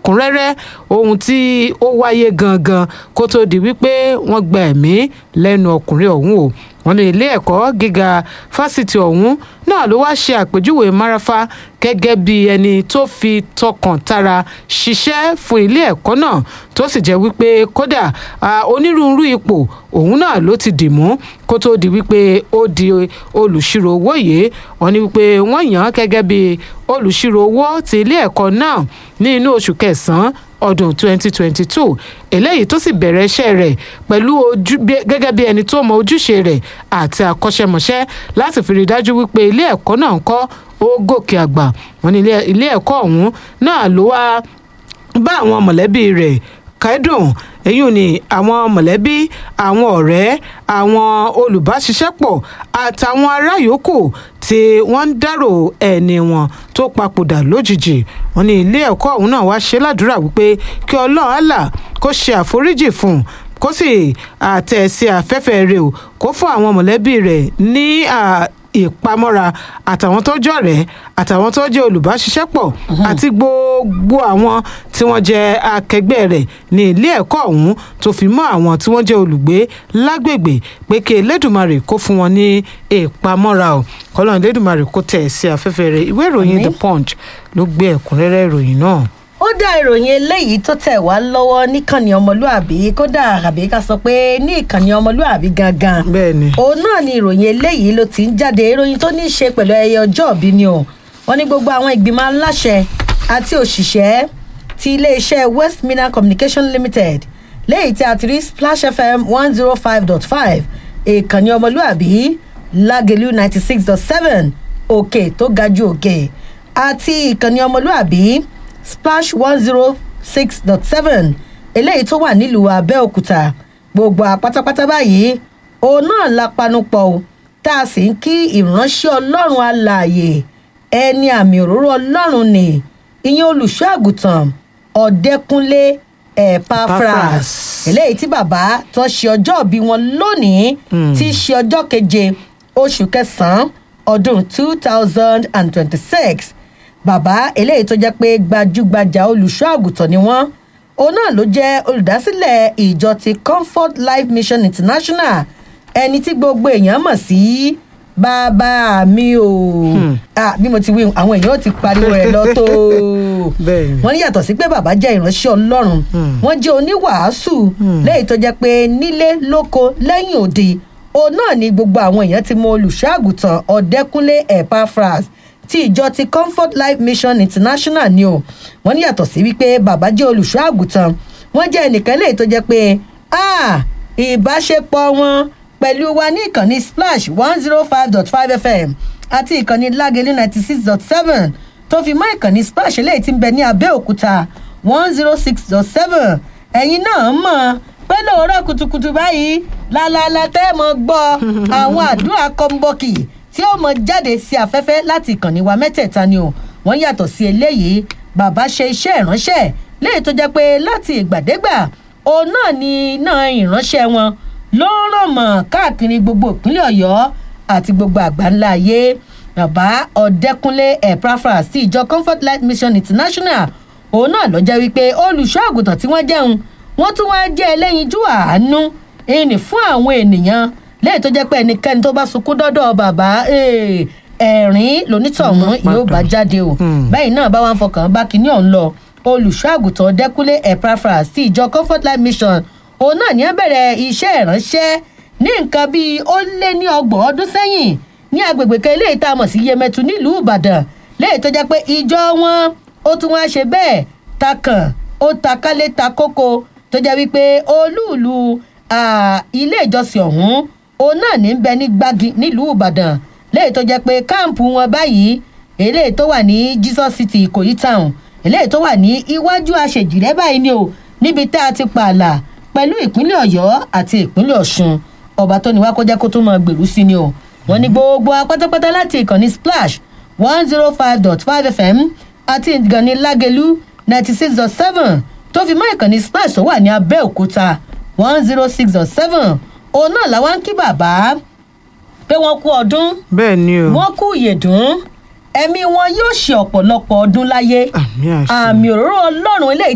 ẹ̀kúnrẹ́rẹ́ ohun tí ó wáyé gangan kó tó di wípé wọ́n gba ẹ̀mí lẹ́nu ọkùnrin ọ̀hún o wọ́n ní ilé ẹ̀kọ́ gíga fásitì ọ̀hún náà ló wá ṣe àpèjúwe marafa gẹ́gẹ́ bí ẹni tó fi tọkàn tara ṣiṣẹ́ fún ilé ẹ̀kọ́ náà tó sì jẹ́ wípé kódà onírúurú ipò òun náà ló ti dì mú kó tó di wípé ó di olùṣirò owó yìí wọ́n ní wípé wọ́n yàn án gẹ́gẹ́ bí olùṣirò owó ti ilé ẹ̀kọ́ náà ní inú oṣù kẹsàn-án ọdún 2022 eléyìí tó sì bẹ̀rẹ̀ iṣẹ́ rẹ̀ pẹ̀lú ojú gẹ́gẹ́ bí ẹni tó mọ ojúṣe rẹ̀ àti àkọ́ṣẹ́mọṣẹ́ láti fi rí i dájú wípé ilé ẹ̀kọ́ náà ń kọ́ ó gòkè àgbà wọn ní ilé ẹ̀kọ́ ọ̀hún náà ló wá bá àwọn mọ̀lẹ́bí rẹ̀ kẹ́dùn èyí ni àwọn mọ̀lẹ́bí àwọn ọ̀rẹ́ àwọn olùbáṣiṣẹ́pọ̀ àtàwọn ará yòókù tí wọ́n ń dárò ẹni wọn tó papòdà lójijì wọn ní ilé ẹ̀kọ́ ọ̀hún náà wá ṣe ládùúrà wípé kí ọlọ́run àlà kó ṣe àforíjì fún un kó sì àtẹ̀sí afẹ́fẹ́ rẹ̀ o kó fún àwọn mọ̀lẹ́bí rẹ̀ ní ìpamọ́ra àtàwọn tó jọ̀rẹ́ àtàwọn tó jẹ́ olùbáṣiṣẹ́pọ̀ àti gbogbo àwọn tí wọ́n jẹ́ akẹgbẹ́ rẹ̀ ní ilé ẹ̀kọ́ ọ̀hún tó fi mọ́ àwọn tí wọ́n jẹ́ olùgbé lágbègbè pé kí elédùnmarè kó fún wọn ní ìpamọ́ra o kọ́lọ́n elédùnmarè kó tẹ̀ sí afẹ́fẹ́ rẹ̀ ìwé ìròyìn the punch ló gbé ẹ̀kúnrẹ́rẹ́ ìròyìn náà ó dá ìròyìn eléyìí tó tẹ̀ wá lọ́wọ́ níkànnì ọmọlúàbí kódà àbí ká sọ pé ní ìkànnì ọmọlúàbí gangan bẹ́ẹ̀ni òun náà ni ìròyìn eléyìí ló ti ń jáde ìròyìn tó ní í ṣe pẹ̀lú ẹyẹ ọjọ́ òbí ni o wọ́n ní gbogbo àwọn ìgbìmọ̀ aláṣẹ àti òṣìṣẹ́ ti iléeṣẹ́ west mina communication limited léyìí tí a ti rí splash fm one zero five dot five ìkànnì ọmọlúàbí lágẹ̀lú ninety six dot seven òkè tó ga ju òkè àti ìkànnì ọmọlúàbí splash one zero six dot seven eléyìí tó wà nílùú abẹ́òkúta gbogbo àpátápátá báyìí òun náà la panupọ̀ o tá a sì ń kí ìránṣẹ́ ọlọ́run alààyè ẹni àmì òróró ọlọ́run ni ìyẹn olùṣọ́ àgùntàn ọ̀dẹ́kúnlé epaphras eléyìí tí bàbá tó ṣe ọjọ́ òbí wọn lónìí tí í ṣe ọjọ́ keje oṣù kẹsàn-án ọdún two thousand and twenty-six bàbá eléyìí tó jẹ́ pé gbajúgbajà olùṣọ́ àgùntàn ni wọ́n òun náà ló jẹ́ olùdásílẹ̀ ìjọ ti comfort life mission international ẹni tí gbogbo èèyàn mọ̀ sí bàbá mi o bí mo ti wí àwọn èèyàn ò ti pariwo rẹ̀ lọ tó wọ́n ní yàtọ̀ sí pé bàbá jẹ́ ìránṣẹ́ ọlọ́run wọ́n jẹ́ oníwàásù lẹ́yìn tó jẹ́ pé nílé lóko lẹ́yìn òde òun náà ni gbogbo àwọn èèyàn ti mọ olùṣọ́ àgùntàn ọ̀dẹ́kúnlé epaphras tí ìjọ ti comfort life mission international ni o wọn ní yàtọ̀ sí wípé bàbá jẹ́ olùṣọ́ àgùntàn wọ́n jẹ́ ẹnìkan lè tó jẹ́ pé ìbáṣepọ̀ wọn pẹ̀lú wa ní ìkànnì splash one zero five dot five fm àti ìkànnì lágẹ̀lú ninety six dot seven tó fi mọ́ ìkànnì splash eléyìí tí ń bẹ ní abẹ́òkúta one zero six dot seven ẹ̀yin náà mọ̀ pé lóòrọ̀ kùtùkùtù báyìí lálálá tẹ́ mọ̀ gbọ́ àwọn àdúrà kọ́ńbọ́ọ̀kì tí ó mọ jáde sí afẹ́fẹ́ láti ìkànnì wa mẹ́tẹ̀ẹ̀ta ni o wọ́n yàtọ̀ sí eléyìí bàbá ṣe iṣẹ́ ìránṣẹ́ léyìí tó jẹ́ pé láti ìgbàdégbà òun náà ni iná ìránṣẹ́ wọn ló ń ràn mọ́ káàkiri gbogbo ìpínlẹ̀ ọ̀yọ́ àti gbogbo àgbáńlá ayé bàbá ọ̀dẹ́kúnlé epaphras sí ìjọ comfort life mission international òun náà ló jẹ́ wípé olùṣọ́ àgùntàn tí wọ́n jẹun wọ́n tún wá jẹ́ ẹlẹ́yinjú àánú ìní fún àwọn ènìyàn lẹ́yìn tó jẹ́ pé ẹnikẹ́ni tó bá sunkún dọ́dọ̀ bàbá ẹ̀rín lonítọ̀hún yóò bá jáde o bẹ́ẹ̀ náà bá wà ń fọkàn bá kinní ọ̀hún lọ olùṣọ́ àgùntàn dẹ́kúnlé epaphras sí ìjọ comfort life mission òun náà ní á bẹ̀rẹ̀ iṣẹ́ ìránṣẹ́ ní nǹkan bíi ó lé ní ọgbọ̀n ọdún sẹ́yìn ní agbègbè kan eléyìí tá a mọ̀ sí yemẹtu nílùú ìbàdàn lẹ́yìn tó jẹ́ pé ìjọ wọn ó tún wá ṣe bẹ́ẹ̀ takàn ó takálé ta kókó tó jẹ́ wípé olúùlú ilé ìjọsìn ọ̀hún òun náà ní bẹ ní gbági nílùú ìbàdàn léyìí tó jẹ́ pé káàmpù wọn báyìí eléyìí tó wà ní jesus city ìkòyí town eléyìí tó wà ní iwájú àṣejìrẹ́ báyìí ni o níbi tá a ti pààlà pẹ̀lú ìpínlẹ̀ ọ̀yọ́ àti ìpínlẹ̀ ọ̀ṣun ọba tó ní wá kó jẹ́ kó tó máa gbèrú sí ni o wọ́n ní gbogbo apátápátá láti ìkànnì splash one zero five dot five fm àti ìkànnì lágẹ̀lú ninety six dot seven tó fi mọ́ ìkànnì splash tó wà ní abẹ́òkúta one zero six dot seven òun náà làwọn ń kí bàbá pé wọ́n kú ọdún bẹ́ẹ̀ ni o wọ́n kú ìyèdún ẹ̀mí wọn yóò ṣe ọ̀pọ̀lọpọ̀ ọdún láyé àmì àṣẹ àmì òróró ọlọ́run eléyìí